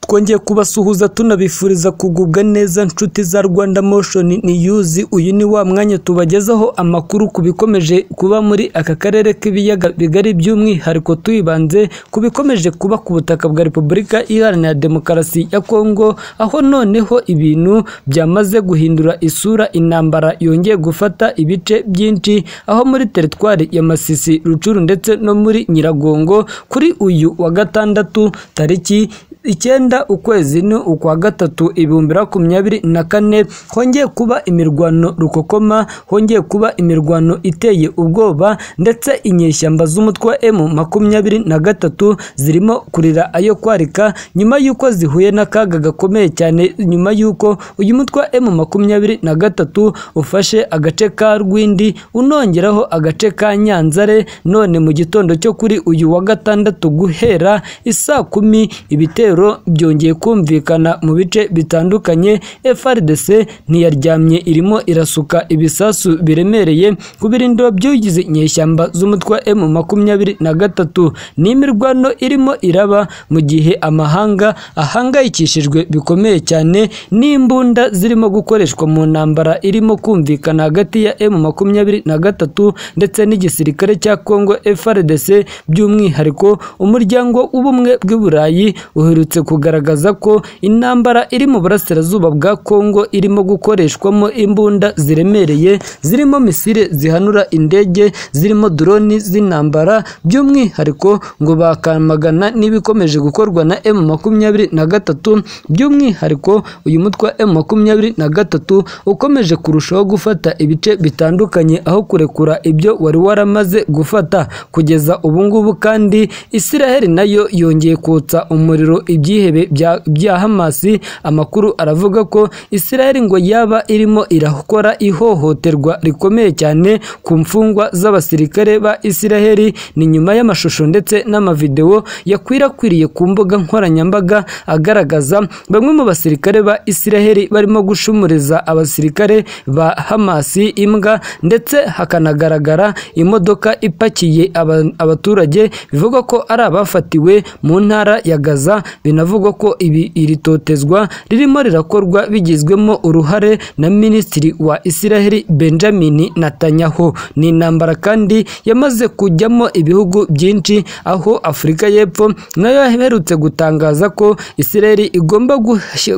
twongeye kubasuhuza tunabifuriza kugubwa neza nshuti za Rwanda Motion News uyu ni wa mwanya tubagezaho amakuru ku bikomeje kuba muri aka karere k'ibiyaga bigari by'umwihariko tuyibanze ku bikomeje kuba ku butaka bwa Repubulika Iharanira Demokarasi ya Kongo aho noneho ibintu byamaze guhindura isura intambara yongeye gufata ibice byinshi aho muri teritwari ya Masisi Rucuru ndetse no muri Nyiragongo kuri uyu wa gatandatu tariki icyenda ukwezi ni ukwa gatatu ibihumbi makumyabiri na kane hongeye kuba imirwano rukokoma hongeye kuba imirwano iteye ubwoba ndetse inyeshyamba z'umutwe wa emu makumyabiri na gatatu zirimo kurira ayo kwarika nyuma y'uko zihuye n'akaga gakomeye cyane nyuma y'uko uyu mutwe wa emu makumyabiri na gatatu ufashe agace ka rwindi unongeraho agace ka nyanzare none mu gitondo cyo kuri uyu wa gatandatu guhera isaa kumi ibitero byongeye kumvikana mu bice bitandukanye FRDC ntiyaryamye irimo irasuka ibisasu biremereye ku birindiro by'ugize inyeshyamba z'umutwe wa M makumyabiri na gatatu ni imirwano irimo iraba mu gihe amahanga ahangayikishijwe bikomeye cyane n'imbunda zirimo gukoreshwa mu ntambara irimo kumvikana hagati ya M makumyabiri na gatatu ndetse n'igisirikare cya Congo FRDC by'umwihariko umuryango w'ubumwe bw'iburayi uherutse kugaragaza ko intambara iri mu burasirazuba bwa Kongo irimo gukoreshwamo imbunda ziremereye zirimo misile zihanura indege zirimo droni z'intambara by'umwihariko ngo bakamagana n'ibikomeje gukorwa na M makumyabiri na gatatu by'umwihariko uyu mutwe wa M makumyabiri na gatatu ukomeje kurushaho gufata ibice bitandukanye aho kurekura ibyo wari waramaze gufata kugeza ubu ngubu kandi Isiraheli nayo yongeye kotsa umuriro ibyihebe bya hamasi amakuru aravuga ko Isiraheli ngo yaba irimo irakora ihohoterwa rikomeye cyane ku mfungwa z'abasirikare ba Isiraheli ni nyuma y'amashusho ndetse n'amavidewo yakwirakwiriye ku mbuga nkoranyambaga agaragaza bamwe mu basirikare ba Isiraheli barimo gushumuriza abasirikare ba hamasi imbwa ndetse hakanagaragara imodoka ipakiye abaturage bivugwa ko ari abafatiwe mu ntara ya Gaza binavugwa ko ibi iri totezwa ririmo rirakorwa bigizwemo uruhare na minisitiri wa Isiraheli Benjamin Netanyahu ni intambara kandi yamaze kujyamo ibihugu byinshi aho Afurika y'Epfo nayo yaherutse gutangaza ko Isiraheli igomba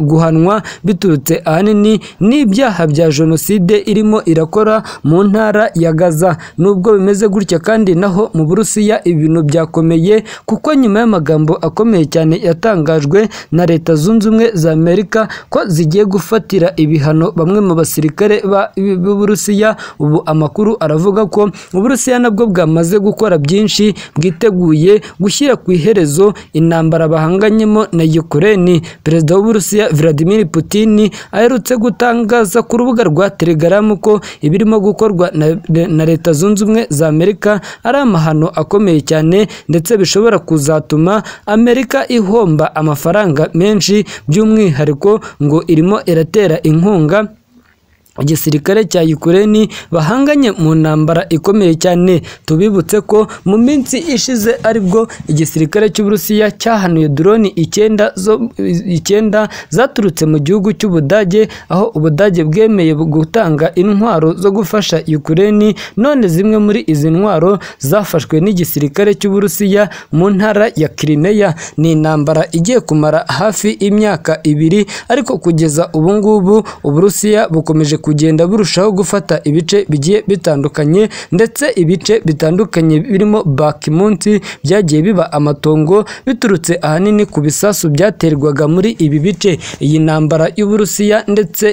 guhanwa biturutse ahanini n'ibyaha bya jenoside irimo irakora mu ntara ya Gaza nubwo bimeze gutya kandi naho mu Burusiya ibintu byakomeye kuko nyuma y'amagambo akomeye cyane ya yatangajwe na leta zunze ubumwe za Amerika ko zigiye gufatira ibihano bamwe mu basirikare b'Uburusiya ubu amakuru aravuga ko Uburusiya nabwo bwamaze gukora byinshi bwiteguye gushyira ku iherezo intambara bahanganyemo na Ukraine perezida w'Uburusiya Vladimir Putin aherutse gutangaza ku rubuga rwa Telegram ko ibirimo gukorwa na, na leta zunze ubumwe za Amerika ari amahano akomeye cyane ndetse bishobora kuzatuma Amerika iho amafaranga menshi by'umwihariko ngo irimo iratera inkunga igisirikare cya Ukraine bahanganye mu ntambara ikomeye cyane tubibutse ko mu minsi ishize aribwo igisirikare cy'Uburusiya cyahanuye drone icyenda zo icyenda zaturutse mu gihugu cy'Ubudage aho Ubudage bwemeye gutanga intwaro zo gufasha Ukraine none zimwe muri izi ntwaro zafashwe n'igisirikare cy'Uburusiya mu ntara ya Crimea ni intambara igiye kumara hafi imyaka ibiri ariko kugeza ubu ngubu Uburusiya bukomeje kugenda burushaho gufata ibice bigiye bitandukanye ndetse ibice bitandukanye birimo bakimunsi byagiye biba amatongo biturutse ahanini ku bisasu byaterwaga muri ibi bice iyi ntambara y'uburusiya ndetse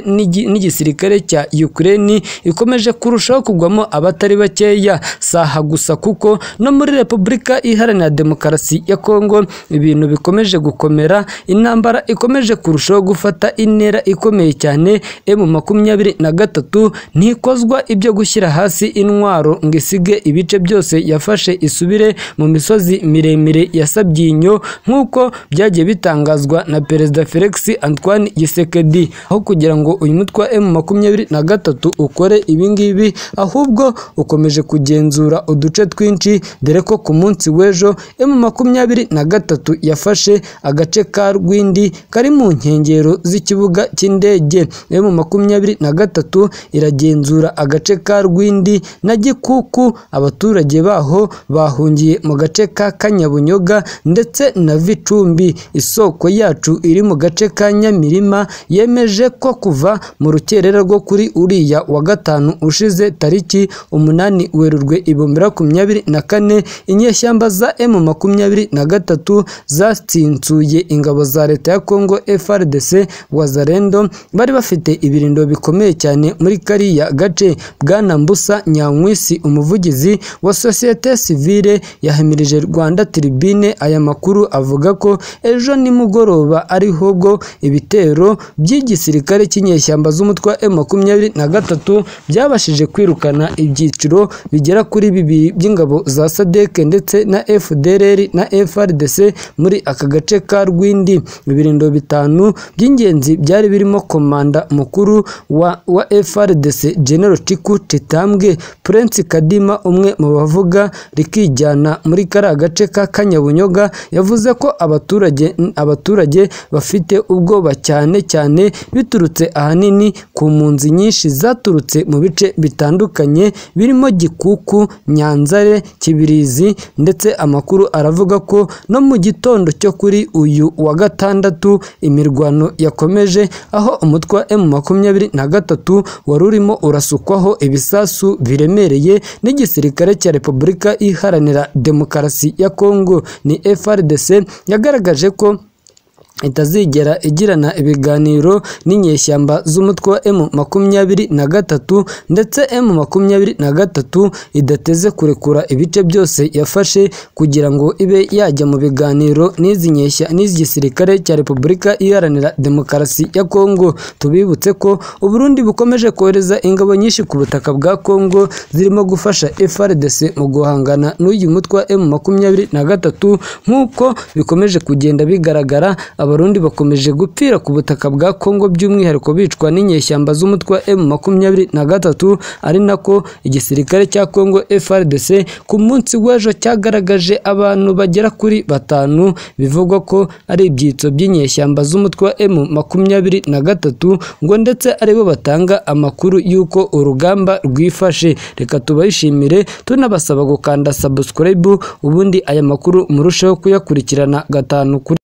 n'igisirikare cya Ukraine ikomeje kurushaho kugwamo abatari bakeya saha gusa kuko no muri Repubulika Iharanira Demokarasi ya Kongo ibintu bikomeje gukomera intambara ikomeje kurushaho gufata intera ikomeye cyane M makumyabiri na gatatu ntikozwa ibyo gushyira hasi intwaro ngo isige ibice byose yafashe isubire mu misozi miremire ya Sabyinyo nk'uko byagiye bitangazwa na Perezida Felix Antoine Tshisekedi aho kugira ngo uyu mutwe wa M makumyabiri na gatatu ukore ibi ngibi ahubwo ukomeje kugenzura uduce twinshi dore ko ku munsi w'ejo M makumyabiri na gatatu yafashe agace ka Rwindi kari mu nkengero z'ikibuga cy'indege M makumyabiri na gatatu iragenzura agace ka Rwindi na Gikuku abaturage baho bahungiye mu gace ka Kanyabunyoga ndetse na Vicumbi isoko yacu iri mu gace ka Nyamirima yemeje ko kuva mu rukerera rwo kuri uriya wa gatanu ushize tariki umunani Werurwe ibihumbi makumyabiri na kane inyeshyamba za M makumyabiri na gatatu zatsinsuye ingabo za leta ya Congo FRDC Wazarendo bari bafite ibirindo bikomeye cyane muri kariya gace bwana Mbusa Nyankwisi umuvugizi wa sosiyete sivile yahamirije Rwanda Tribune aya makuru avuga ko ejo nimugoroba ariho bwo ibitero by'igisirikare cy'inyeshyamba z'umutwe wa M23 byabashije kwirukana ibyiciro bigera kuri bibiri by'ingabo za SADC ndetse na FDLR na FRDC muri aka gace ka Rwindi ibirindo bitanu by'ingenzi byari birimo komanda mukuru wa, wa FRDC General Tiku Chitambwe Prince Kadima umwe mu bavuga rikijyana muri kariya gace ka Kanyabunyoga yavuze ko abaturage abaturage bafite ubwoba cyane cyane biturutse ahanini ku mpunzi nyinshi zaturutse mu bice bitandukanye birimo Gikuku, Nyanzare, Kibirizi ndetse amakuru aravuga ko no mu gitondo cyo kuri uyu wa gatandatu imirwano yakomeje aho umutwe wa M makumyabiri na gatatu wari urimo urasukwaho ibisasu biremereye n'igisirikare cya Repubulika Iharanira Demokarasi ya Kongo ni FRDC yagaragaje ko itazigera igirana ibiganiro n'inyeshyamba z'umutwe wa M makumyabiri na gatatu ndetse M makumyabiri na gatatu idateze kurekura ibice byose yafashe kugira ngo ibe yajya mu biganiro n'izi nyeshya n'izi gisirikare cya Repubulika Iharanira Demokarasi ya Kongo tubibutse ko Uburundi bukomeje kohereza ingabo nyinshi ku butaka bwa Kongo zirimo gufasha FARDC mu guhangana n'uyu mutwe wa M makumyabiri na gatatu nk'uko bikomeje kugenda bigaragara abarundi bakomeje gupfira ku butaka bwa Kongo by'umwihariko bicwa n'inyeshyamba z'umutwe wa M makumyabiri na gatatu ari nako igisirikare cya Kongo FRDC ku munsi w'ejo cyagaragaje abantu bagera kuri batanu bivugwa ko ari ibyitso by'inyeshyamba z'umutwe wa M makumyabiri na gatatu ngo ndetse aribo batanga amakuru y'uko urugamba rwifashe reka tubashimire tunabasaba gukanda subscribe ubundi aya makuru murusheho kuyakurikirana gatanu kuri